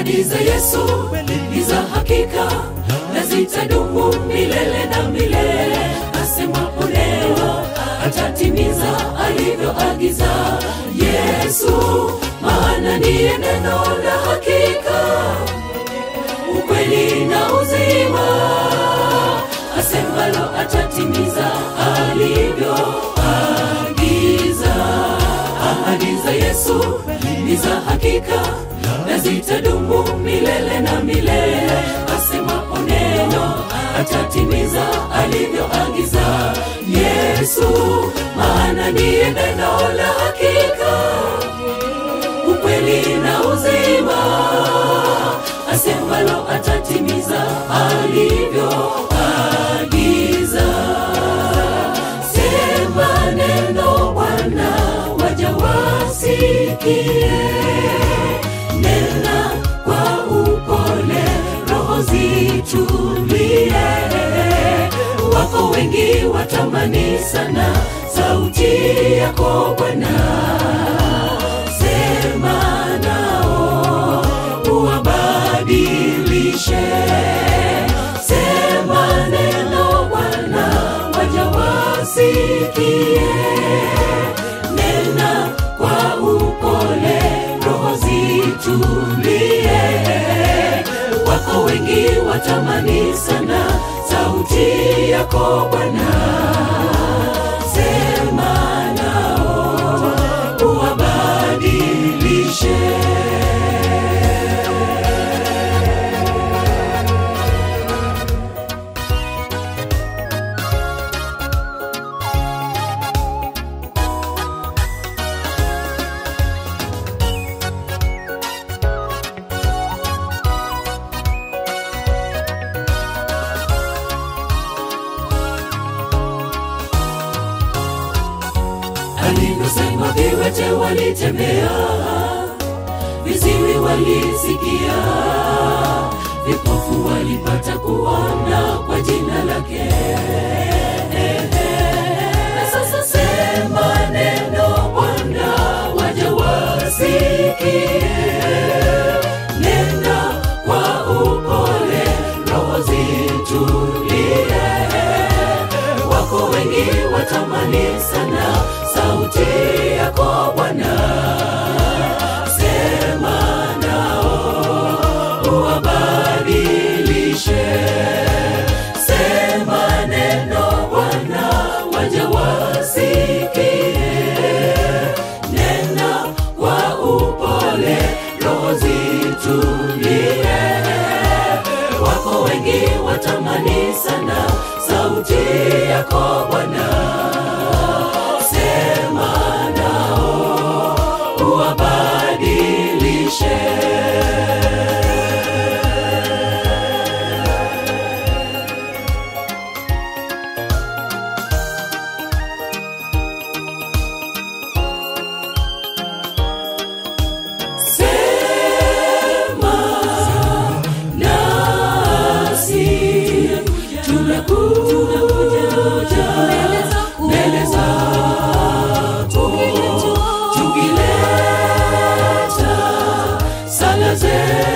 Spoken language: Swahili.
ahadi za Yesu ni za hakika na zitadumu milele na milele. Asemapo neno atatimiza alivyoagiza Yesu, maana ndiye neno la hakika, ukweli na uzima. Asemalo atatimiza alivyoagiza. Ahadi za Yesu ni za hakika na zitadumu milele na milele. Asemapo neno atatimiza alivyoagiza Yesu, maana ndiye neno la hakika, ukweli na uzima. Asemalo atatimiza alivyoagiza. Sema neno Bwana, waja wasikie. Nena kwa upole, roho zitulie. Wako wengi watamani sana sauti yako Bwana. Sema nao uwabadilishe. Sema neno Bwana, waja wasikie. Nena kwa upole, roho zitulie. Wako wengi watamani sana sauti yako Bwana. Sema nao uwabadilishe. alivyosema viwete walitembea, viziwi walisikia, vipofu walipata kuona kwa jina lake. Na sasa sema neno Bwana, waja wasikie. Nena kwa upole, roho zitulie wako wengi watamani sana sauti yako Bwana. Sema nao uwabadilishe. Sema neno Bwana, waja wasikie. Nena kwa upole, roho zitulie. Wako wengi watamani sana sauti yako Bwana. Sema nao uwabadilishe. Sema nasi tunakuja mbele zako tukileta sala zetu